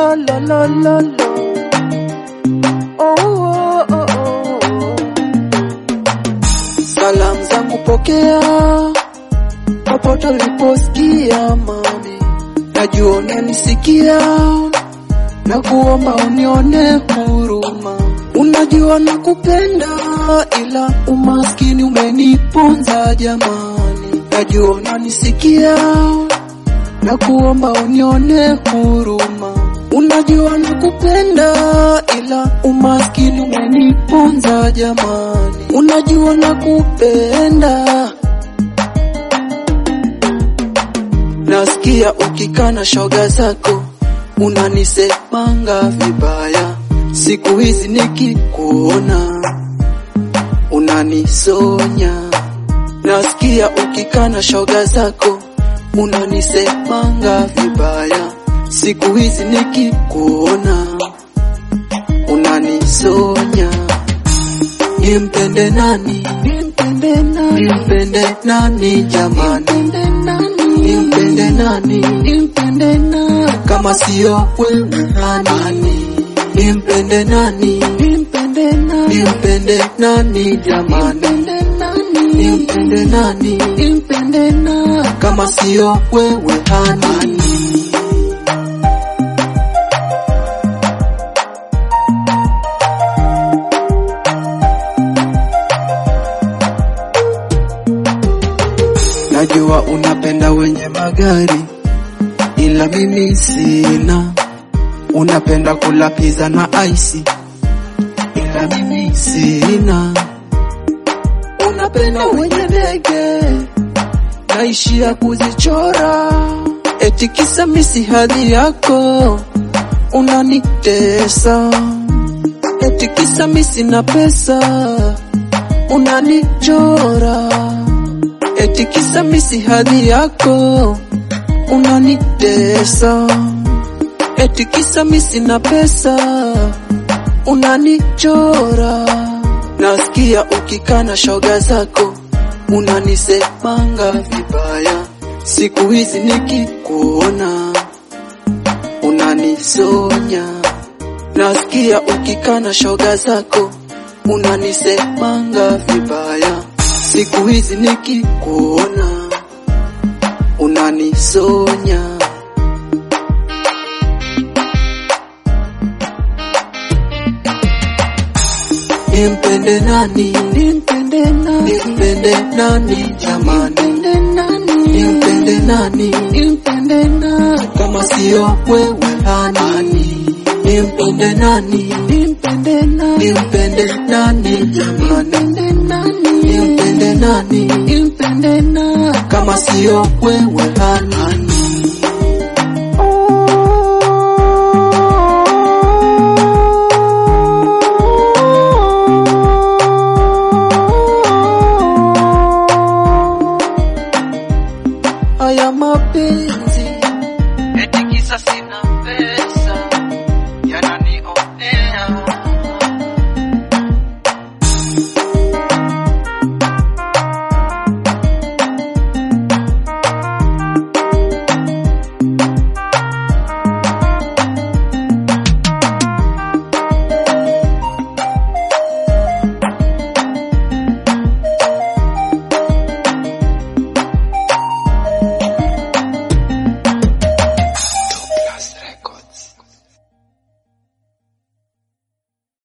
lo lo lo lo lo. Oh, oh, oh, oh. Salamu zangu pokea popote uliposikia mami, najua unanisikia na kuomba unione huruma. Unajua nakupenda, ila umaskini umeniponza jamani. Najua unanisikia na kuomba unione huruma. Unajua nakupenda, ila umaskini umeniponza jamani. Unajua nakupenda Nasikia ukikana shoga zako unanisemanga vibaya, siku hizi nikikuona unanisonya. Nasikia ukikana shoga zako unanisemanga vibaya, siku hizi nikikuona unanisonya. Nimpende nani? Nimpende nani? Nimpende nani jamani? Nimpende nani? Nimpende nani? Kama sio wewe nani? Nimpende nani? Nimpende nani? Nimpende nani jamani? Nimpende nani? Nimpende nani? Kama sio wewe nani? Najua unapenda wenye magari, ila mimi sina. Unapenda kula pizza na ice, ila mimi sina. Unapenda wenye ndege, naishia kuzichora, eti kisa misi hadhi yako unanitesa, eti kisa misi na pesa unanichora eti kisa misi hadhi yako unanitesa, eti kisa misi na pesa unanichora. Nasikia ukikana shoga zako unanisemanga vibaya, siku hizi nikikuona unanisonya. Nasikia ukikana shoga zako unanisemanga vibaya siku hizi nikikuona unanisonya. Nimpende nani? Nimpende nani? Nimpende nani jamani? Nimpende nani? Nimpende nani? Kama sio wewe nani? Nimpende nani? Nimpende nani? Nimpende nani jamani? Nimpende nani? Nimpende nani? Kama sio wewe nani? Haya mapenzi